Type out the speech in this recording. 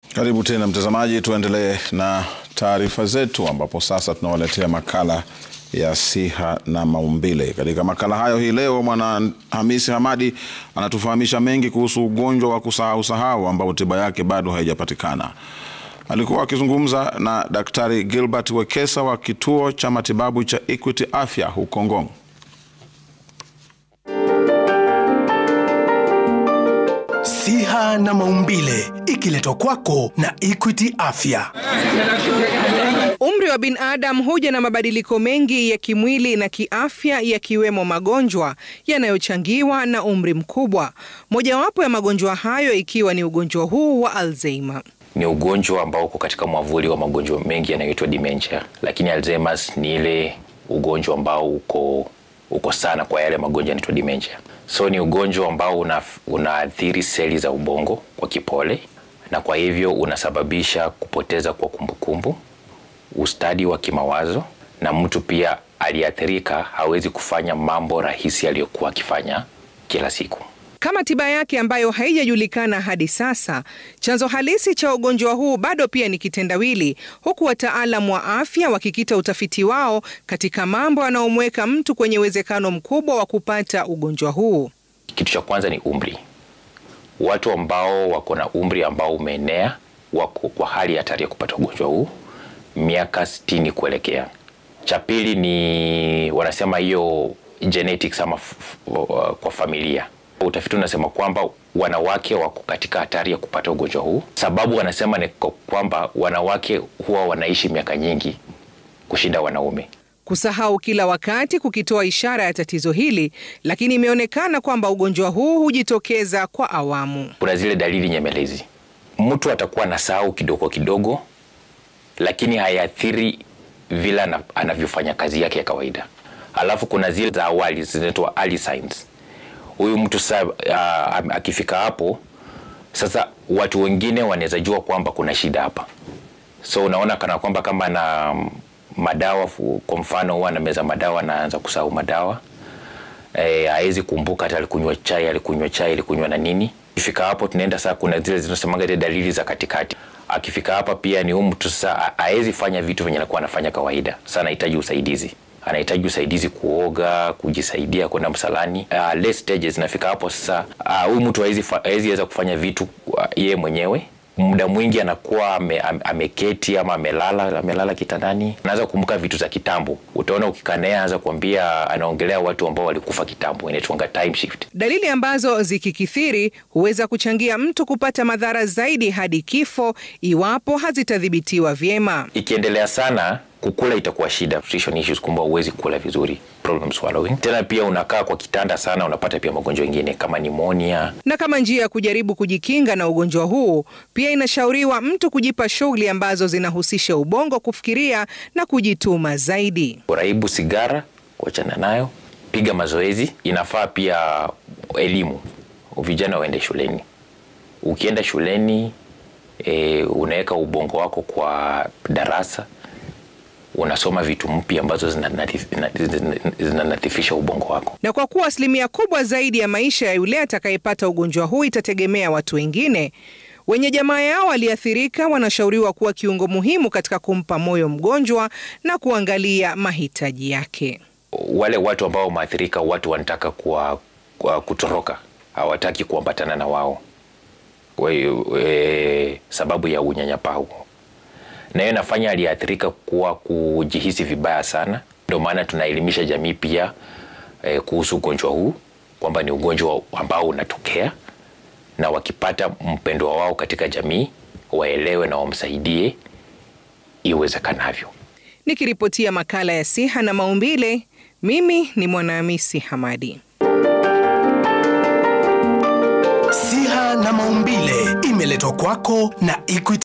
Karibu tena mtazamaji, tuendelee na taarifa zetu, ambapo sasa tunawaletea makala ya siha na maumbile. Katika makala hayo hii leo, Mwana Hamisi Hamadi anatufahamisha mengi kuhusu ugonjwa wa kusahau sahau ambao tiba yake bado haijapatikana. Alikuwa akizungumza na Daktari Gilbert Wekesa wa kituo cha matibabu cha Equity Afya huko Ngong. Siha na maumbile ikiletwa kwako na Equity Afya. Umri wa binadamu huja na mabadiliko mengi ya kimwili na kiafya yakiwemo magonjwa yanayochangiwa na umri mkubwa. Mojawapo ya magonjwa hayo ikiwa ni ugonjwa huu wa Alzheimer. Ni ugonjwa ambao uko katika mwavuli wa magonjwa mengi yanayoitwa dementia, lakini Alzheimer's ni ile ugonjwa ambao uko uko sana kwa yale magonjwa yanaitwa dementia. So ni ugonjwa ambao una, unaathiri seli za ubongo kwa kipole, na kwa hivyo unasababisha kupoteza kwa kumbukumbu, ustadi wa kimawazo, na mtu pia aliathirika hawezi kufanya mambo rahisi aliyokuwa akifanya kila siku. Kama tiba yake ambayo haijajulikana hadi sasa, chanzo halisi cha ugonjwa huu bado pia ni kitendawili, huku wataalam wa afya wakikita utafiti wao katika mambo yanayomweka mtu kwenye uwezekano mkubwa wa kupata ugonjwa huu. Kitu cha kwanza ni umri. Watu ambao wako na umri ambao umeenea wako kwa hali hatari ya kupata ugonjwa huu miaka sitini kuelekea. Cha pili ni wanasema hiyo genetics ama kwa familia Utafiti unasema kwamba wanawake wako katika hatari ya kupata ugonjwa huu. Sababu wanasema ni kwamba wanawake huwa wanaishi miaka nyingi kushinda wanaume. Kusahau kila wakati kukitoa ishara ya tatizo hili, lakini imeonekana kwamba ugonjwa huu hujitokeza kwa awamu. Kuna zile dalili nyemelezi, mtu atakuwa na sahau kidogo kidogo, lakini haiathiri vile anavyofanya kazi yake ya kawaida. Alafu kuna zile za awali zinaitwa early signs huyu mtu sasa uh, akifika hapo sasa, watu wengine wanaweza jua kwamba kuna shida hapa. So unaona kana kwamba kama na madawa, kwa mfano huwa anameza madawa, anaanza kusahau madawa e, hawezi kumbuka hata alikunywa chai, alikunywa chai, alikunywa na nini. Akifika hapo tunaenda sasa, kuna zile zinasemaga zile dalili za katikati. Akifika hapa pia ni huyu mtu sasa hawezi fanya vitu venye alikuwa anafanya kawaida, sasa anahitaji usaidizi anahitaji usaidizi kuoga, kujisaidia, kwenda msalani. Uh, late stages nafika hapo sasa, huyu uh, mtu hawezi weza kufanya vitu uh, yeye mwenyewe. Muda mwingi anakuwa ame, ameketi ama amelala amelala kitandani, anaanza kukumbuka vitu za kitambo. Utaona ukikaa naye anaanza kuambia, anaongelea watu ambao walikufa kitambo, inaitwanga time shift. Dalili ambazo zikikithiri huweza kuchangia mtu kupata madhara zaidi hadi kifo iwapo hazitadhibitiwa vyema. Ikiendelea sana kukula itakuwa shida, nutrition issues, kumbe huwezi kula vizuri, problem swallowing. Tena pia unakaa kwa kitanda sana, unapata pia magonjwa mengine kama pneumonia. Na kama njia ya kujaribu kujikinga na ugonjwa huu, pia inashauriwa mtu kujipa shughuli ambazo zinahusisha ubongo kufikiria na kujituma zaidi. Uraibu sigara, kuachana nayo, piga mazoezi. Inafaa pia elimu, vijana waende shuleni. Ukienda shuleni e, unaweka ubongo wako kwa darasa unasoma vitu mpya ambazo zinanadhifisha ubongo wako. Na kwa kuwa asilimia kubwa zaidi ya maisha ya yule atakayepata ugonjwa huu itategemea watu wengine, wenye jamaa yao waliathirika wanashauriwa kuwa kiungo muhimu katika kumpa moyo mgonjwa na kuangalia mahitaji yake. Wale watu ambao wameathirika, watu wanataka kuwa, kuwa kutoroka, hawataki kuambatana na wao we, we, sababu ya unyanyapaa huo na hiyo inafanya aliathirika kuwa kujihisi vibaya sana. Ndio maana tunaelimisha jamii pia eh, kuhusu ugonjwa huu kwamba ni ugonjwa ambao unatokea, na wakipata mpendwa wao katika jamii waelewe na wamsaidie iwezekanavyo. Nikiripotia makala ya siha na maumbile, mimi ni Mwanahamisi Hamadi. Siha na maumbile imeletwa kwako na Equity